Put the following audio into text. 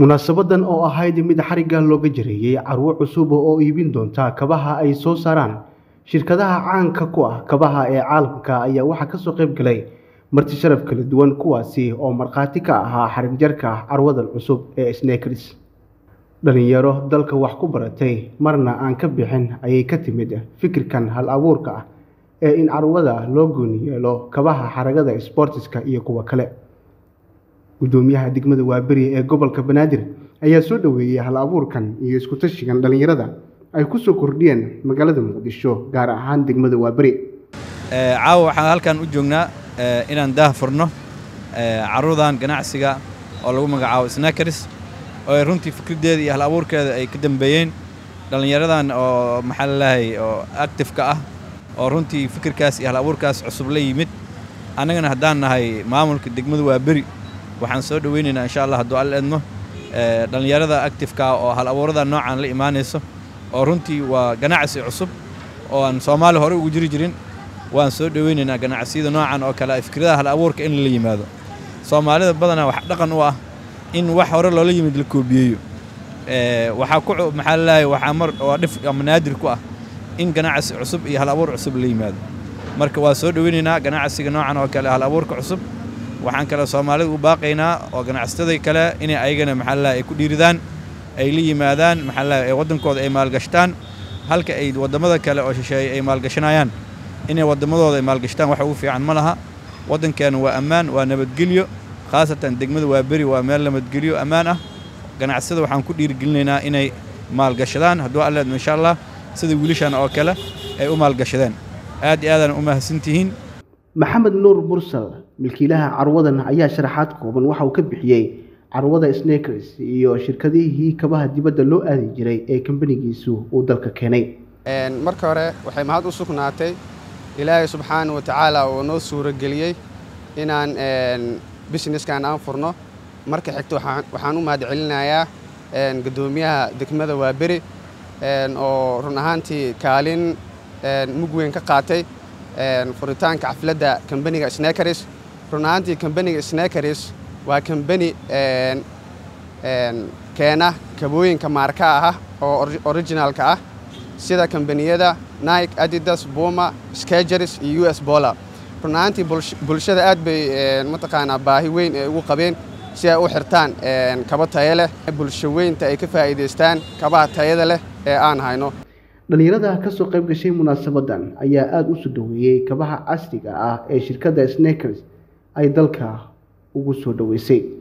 munaasabadan oo ahayd mid xarigga looga jareeyey carwo cusub oo iibin doonta kabaha ay soo saaraan shirkadaha caanka ku ah kabaha ee caalamka ayaa waxaa kasoo qayb galay marti sharaf kala duwan kuwaasi oo markhaati ka ahaa xarigjarka carwadan cusub ee snekers dhalinyaro dalka wax ku baratay marna aan ka bixin ayay ka timid fikirkan hal abuurka ah ee in carwada loo gooni yeelo kabaha xaragada sbortiska iyo kuwa kale gudoomiyaha degmada waaberi ee gobolka banaadir ayaa soo dhoweeyey hal abuurkan iyo isku tashigan dhallinyarada ay ku soo kordhiyeen magaalada muqdisho gaar ahaan degmada waaberi caawa waxaan halkan u joognaa inaan daah furno carruurdan ganacsiga oo lagu magacaabo snakers oo ay runtii fikraddeeda iyo hal abuurkeeda ay ka dambeeyeen dhallinyaradan oo maxaa lalahay oo actifeka ah oo runtii fikirkaas iyo hal abuurkaas cusub la yimid annagana haddaan nahay maamulka degmada waaberi waxaan soo dhoweynaynaa insha allah hadduu alla edmo dhallinyarada actifeka oo hal abuurada noocan la imaanayso oo runtii waa ganacsi cusub oo aan soomaali hore ugu jiri jirin waan soo dhoweynaynaa ganacsiyada noocan oo kale fikradaha hal abuurka in la yimaado soomaalida badanaa wax dhaqan u ah in wax hore loola yimid la koobiyeeyo waxaa ku maxaa lalahay waxaa mar oo dhif ama naadir ku ah in ganacsi cusub iyo hal abuur cusub la yimaado marka waa soo dhoweynaynaa ganacsiga noocan oo kale hal abuurka cusub waxaan kale soomaalida u baaqaynaa oo ganacsatada kale inay ayagana maxaa lalahay ay ku dhiiridaan ay la yimaadaan maxaa lalahay ay waddankooda ay maalgashtaan halka ay waddamada kale oo shisheeye ay maalgashanayaan inay waddamadooda ay maalgashtaan wax ugu fiican ma laha waddankeena waa ammaan waa nabadgelyo khaasatan degmada waa beri waa meel nabadgelyo ammaan ah ganacsada waxaan ku dhiirigelinaynaa inay maalgashadaan hadduu alla edmo insha allah sida wiilashan oo kale ay u maalgashadeen aad iyo aadaan u mahadsantihiin maxamed nuur bursal milkiilaha carwadan ayaa sharaxaad kooban waxa uu ka bixiyey carwada snakers iyo shirkadihii kabaha dibadda loo aadi jiray ee kambanigiisu uu dalka keenay marka hore waxay mahad u sugnaatay ilaahay subxaana wa tacaala oo noo suurageliyey inaan businesskan aan furno marka xigta waxaan u mahad celinayaa guddoomiyaha degmada waaberi oo run ahaantii kaalin mug weyn ka qaatay furitaanka xafladda kambaniga snakers run ahaantii kambaniga snakers waa kambani keena kabooyinka maarka ah oo originalka ah sida kambaniyada nike adidas buma skagers iyo u s bola run ahaantii bulshada aad bay mataqaanaa baahi weyn ay ugu qabeen si ay u xirtaan kaba tayo leh bulsho weynta ay ka faa'iidaystaan kabaha tayada leh ee aan hayno dhallinyarada ka soo qayb gashay munaasabadan ayaa aada u soo dhoweeyey kabaha casriga ah ee shirkadda snakers ay dalka ugu soo dhoweysay